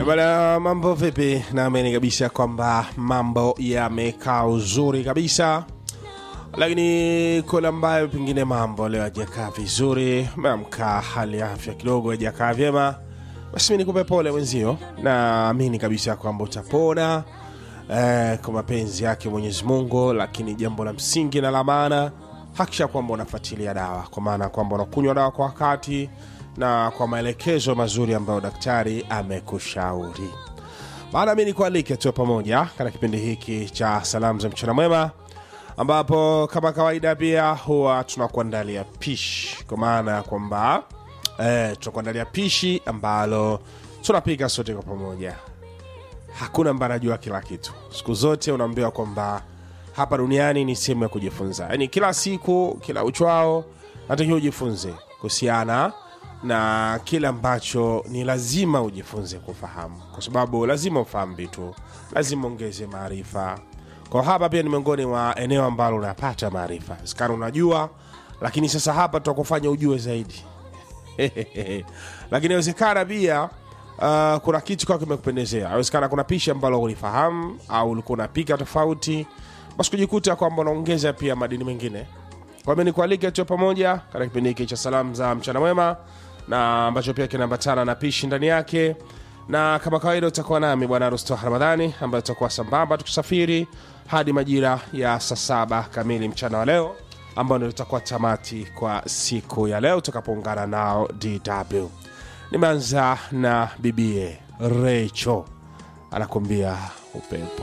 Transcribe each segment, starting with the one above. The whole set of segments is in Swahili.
Eh, Bwana, mambo vipi? Naamini kabisa kwamba mambo yamekaa uzuri kabisa, lakini kuna ambayo pengine mambo leo hajakaa vizuri, meamka hali ya afya kidogo hajakaa vyema, basi mi nikupe pole mwenzio. Naamini kabisa kwamba utapona eh, kwa mapenzi yake Mwenyezi Mungu, lakini jambo la msingi na la maana hakisha kwamba unafuatilia dawa, kwa maana kwamba unakunywa dawa kwa wakati na kwa maelekezo mazuri ambayo daktari amekushauri. Maana mi nikualike tuwe pamoja katika kipindi hiki cha salamu za mchana mwema, ambapo kama kawaida pia huwa tunakuandalia pishi, kwa maana ya kwamba eh, tunakuandalia pishi ambalo tunapika sote kwa pamoja hakuna ambaye anajua kila kitu. Siku zote unaambiwa kwamba hapa duniani ni sehemu ya kujifunza, yaani kila siku, kila uchwao natakiwa ujifunze kuhusiana na kile ambacho ni lazima ujifunze kufahamu, kwa sababu lazima ufahamu vitu, lazima ongeze maarifa. Kwa hapa pia ni miongoni mwa eneo ambalo unapata maarifa, sikana unajua, lakini sasa hapa tutakufanya ujue zaidi lakini inawezekana pia uh, kuna kitu kwa kimekupendezea awezekana kuna pishi ambalo ulifahamu au ulikuwa unapika tofauti basi kujikuta kwamba unaongeza pia madini mengine kwa hiyo nikualike tuwe pamoja katika kipindi hiki cha salamu za mchana mwema na ambacho pia kinaambatana na pishi ndani yake na kama kawaida utakuwa nami bwana rusto ramadhani ambayo tutakuwa sambamba tukisafiri hadi majira ya saa saba kamili mchana wa leo ambao ndio itakuwa tamati kwa siku ya leo tutakapoungana nao dw nimeanza na bibie recho anakuambia upepo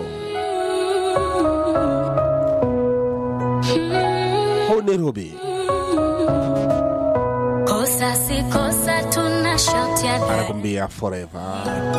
huu ni rubi Kosa si kosa, tuna shauti ya anakuambia forever